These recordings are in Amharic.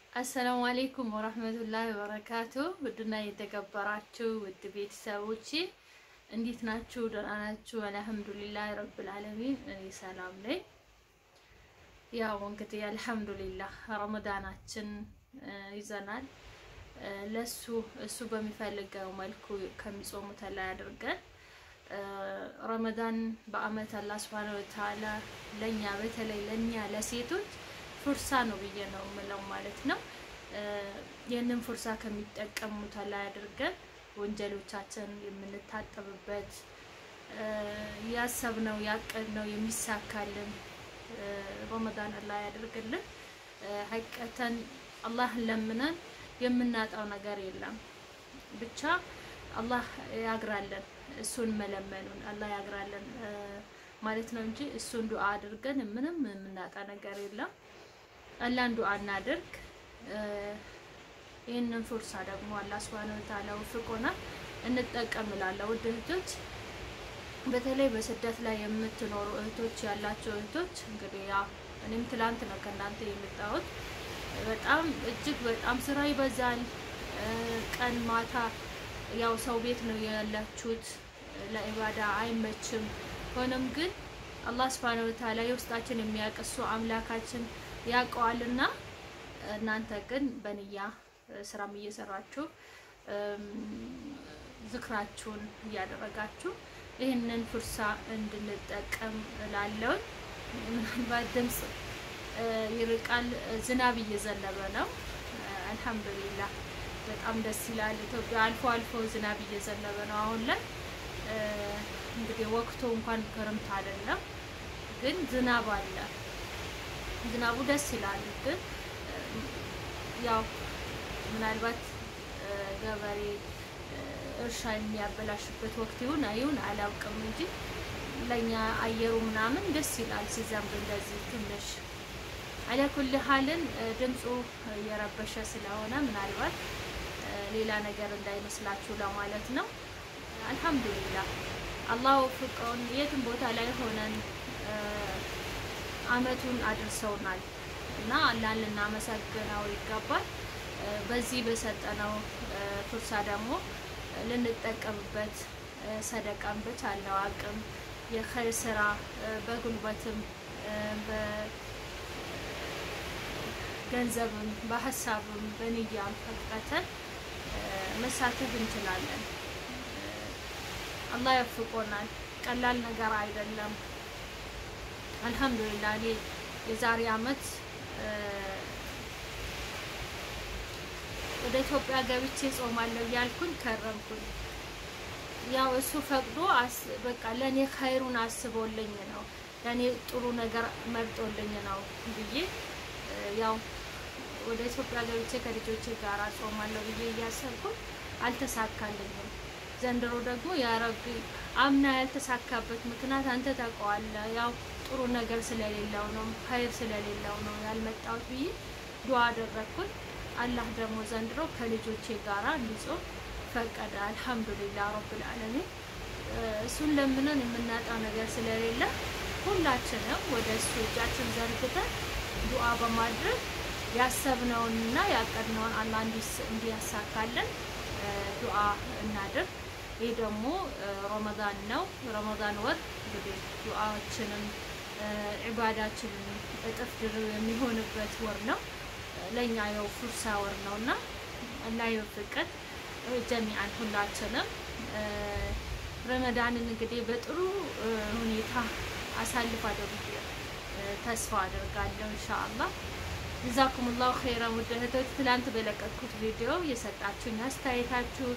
አሰላሙ አሌይኩም ወረህመቱላሂ ወበረካቱ። ውድና የተከበራችሁ ውድ ቤተሰቦቼ እንዴት ናችሁ? ደህና ናችሁ? አልሐምዱሊላህ ረብል ዓለሚን እኔ ሰላም ነኝ። ያው እንግዲህ አልሐምዱሊላህ ረመዳናችን ይዘናል። ለሱ እሱ በሚፈልገው መልኩ ከሚጾሙት ላይ አድርገን ረመዳን በአመት አላህ ሱብሃነሁ ወተዓላ ለኛ በተለይ ለኛ ለሴቶች ፉርሳ ነው ብዬ ነው የምለው ማለት ነው። ይህንን ፉርሳ ከሚጠቀሙት ላይ አድርገን ወንጀሎቻችን የምንታጠብበት ያሰብነው ያቀድነው የሚሳካልን ረመዳን አላህ ያደርግልን። ሀቀተን አላህን ለምነን የምናጣው ነገር የለም። ብቻ አላህ ያግራለን፣ እሱን መለመኑን አላህ ያግራለን ማለት ነው እንጂ እሱን ዱዓ አድርገን ምንም የምናጣ ነገር የለም። አላህን ዱዓ እናድርግ። ይህንን ፉርሳ ደግሞ አላህ ሱብሃነሁ ወተዓላ ወፍቆና እንጠቀም እላለሁ። ውድ እህቶች፣ በተለይ በስደት ላይ የምትኖሩ እህቶች ያላቸው እህቶች እንግዲህ ያ እኔም ትላንት ነው ከእናንተ የመጣሁት። በጣም እጅግ በጣም ስራ ይበዛል። ቀን ማታ ያው ሰው ቤት ነው ያላችሁት፣ ለኢባዳ አይመችም። ሆኖም ግን አላህ ሱብሃነሁ ወተዓላ የውስጣችን የሚያቅሱ አምላካችን ያውቀዋልና እናንተ ግን በንያ ስራም እየሰራችሁ ዝክራችሁን እያደረጋችሁ ይህንን ፉርሳ እንድንጠቀም እላለሁ። ምናልባት ድምፅ ይርቃል፣ ዝናብ እየዘነበ ነው። አልሐምዱሊላህ በጣም ደስ ይላል። ኢትዮጵያ አልፎ አልፎ ዝናብ እየዘነበ ነው አሁን ላይ። እንግዲህ ወቅቱ እንኳን ክረምት አይደለም፣ ግን ዝናብ አለ። ዝናቡ ደስ ይላል። ግን ያው ምናልባት ገበሬ እርሻ የሚያበላሽበት ወቅት ይሁን አይሁን አላውቅም እንጂ ለኛ አየሩ ምናምን ደስ ይላል ሲዘንብ እንደዚህ ትንሽ አለኩል ሀልን ድምፁ እየረበሸ ስለሆነ ምናልባት ሌላ ነገር እንዳይመስላችሁ ለማለት ነው። አልሐምዱሊላህ አላህ ወፍቀውን የትም ቦታ ላይ ሆነን አመቱን አድርሰውናል እና አላህን ልናመሰግነው ይገባል። በዚህ በሰጠነው ፉርሳ ደግሞ ልንጠቀምበት ሰደቃን በቻለው አቅም የኸይር ስራ በጉልበትም በገንዘብም በሀሳብም በንያም ፈቅጠን መሳተፍ እንችላለን። አላህ ያፍቆናል። ቀላል ነገር አይደለም። አልሐምዱሊላህ እኔ የዛሬ አመት ወደ ኢትዮጵያ ገብቼ ጾማለሁ ያልኩኝ ከረምኩኝ። ያው እሱ ፈቅዶ በቃ ለእኔ ኸይሩን አስቦልኝ ነው ለእኔ ጥሩ ነገር መርጦልኝ ነው ብዬ ያው ወደ ኢትዮጵያ ገብቼ ከልጆቼ ጋር ጾማለሁ ብዬ እያሰብኩኝ አልተሳካልኝም። ዘንድሮ ደግሞ ያ ረቢ አምና ያልተሳካበት ምክንያት አንተ ታውቀዋለህ። ያው ጥሩ ነገር ስለሌለው ነው ኸይር ስለሌለው ነው ያልመጣሁት ብዬ ዱዓ አደረግኩኝ። አላህ ደግሞ ዘንድሮ ከልጆቼ ጋራ እንዲጾም ፈቀደ። አልሐምዱሊላህ ረብል ዓለሚን። እሱን ለምነን የምናጣው ነገር ስለሌለ ሁላችንም ወደ እሱ እጃችን ዘርግተን ዱዓ በማድረግ ያሰብነውንና ያቀድነውን አላህ እንዲያሳካለን ዱዓ እናድርግ። ይህ ደግሞ ረመዳን ነው። ረመዳን ወር እንግዲህ ዱዓዎችንም ዒባዳችንን እጥፍ ድርብ የሚሆንበት ወር ነው። ለእኛ የው ፉርሳ ወር ነው እና አላህ ይወፍቀን ጀሚዓን ሁላችንም ረመዳንን እንግዲህ በጥሩ ሁኔታ አሳልፋለሁ ብዬ ተስፋ አደርጋለሁ ኢንሻአላህ። ጀዛኩሙላሁ ኸይረን ውድ እህቶች፣ ትላንት በለቀቅኩት ቪዲዮ የሰጣችሁኝ አስተያየታችሁ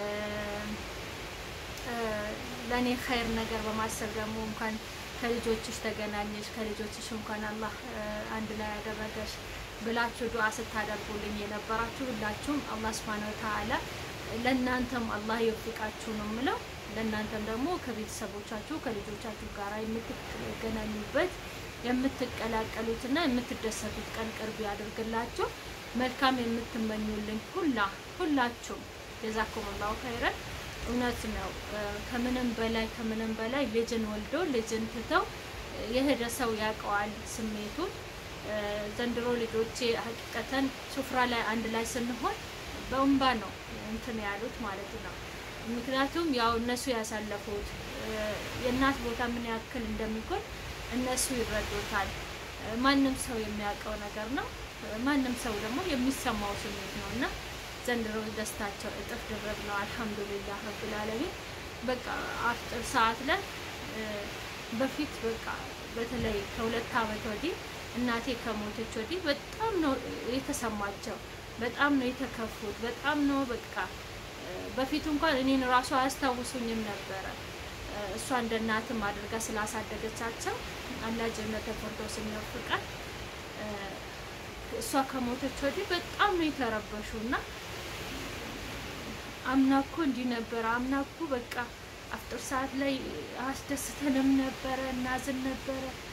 ለእኔ ኸይር ነገር በማሰብ ደግሞ እንኳን ከልጆችሽ ተገናኘሽ ከልጆችሽ እንኳን አላህ አንድ ላይ ያደረገሽ ብላችሁ ዱዓ ስታደርጉልኝ የነበራችሁ ሁላችሁም አላህ ሱብሃነሁ ወተዓላ ለእናንተም አላህ ይወፍቃችሁ ነው የምለው። ለእናንተም ደግሞ ከቤተሰቦቻችሁ ከልጆቻችሁ ጋር የምትገናኙበት የምትቀላቀሉትና የምትደሰቱት ቀን ቅርብ ያደርግላችሁ። መልካም የምትመኙልኝ ሁላ ሁላችሁም ጀዛኩሙላሁ ኸይረን። እውነት ነው። ከምንም በላይ ከምንም በላይ ልጅን ወልዶ ልጅን ትተው የሄደ ሰው ያውቀዋል ስሜቱን። ዘንድሮ ልጆቼ ሀቂቀተን ሱፍራ ላይ አንድ ላይ ስንሆን በእንባ ነው እንትን ያሉት ማለት ነው። ምክንያቱም ያው እነሱ ያሳለፉት የእናት ቦታ ምን ያክል እንደሚጎል እነሱ ይረዱታል። ማንም ሰው የሚያውቀው ነገር ነው። ማንም ሰው ደግሞ የሚሰማው ስሜት ነው እና ዘንድሮ ደስታቸው እጥፍ ድርብ ነው። አልሐምዱሊላህ ረብል ዓለሚን። በቃ አፍጥር ሰዓት ላይ በፊት በቃ በተለይ ከሁለት ዓመት ወዲህ እናቴ ከሞተች ወዲህ በጣም ነው የተሰማቸው። በጣም ነው የተከፉት። በጣም ነው በቃ በፊት እንኳን እኔን ራሱ አያስታውሱኝም ነበረ። እሷ እንደ እናትም አድርጋ ስላሳደገቻቸው አላህ ጀነተ ፊርደውስን ይወፍቃል። እሷ ከሞተች ወዲህ በጣም ነው የተረበሹ እና አምና እኮ እንዲህ ነበረ፣ አምና እኮ በቃ አፍጥር ሰዓት ላይ አስደስተንም ነበረ፣ እናዝን ነበረ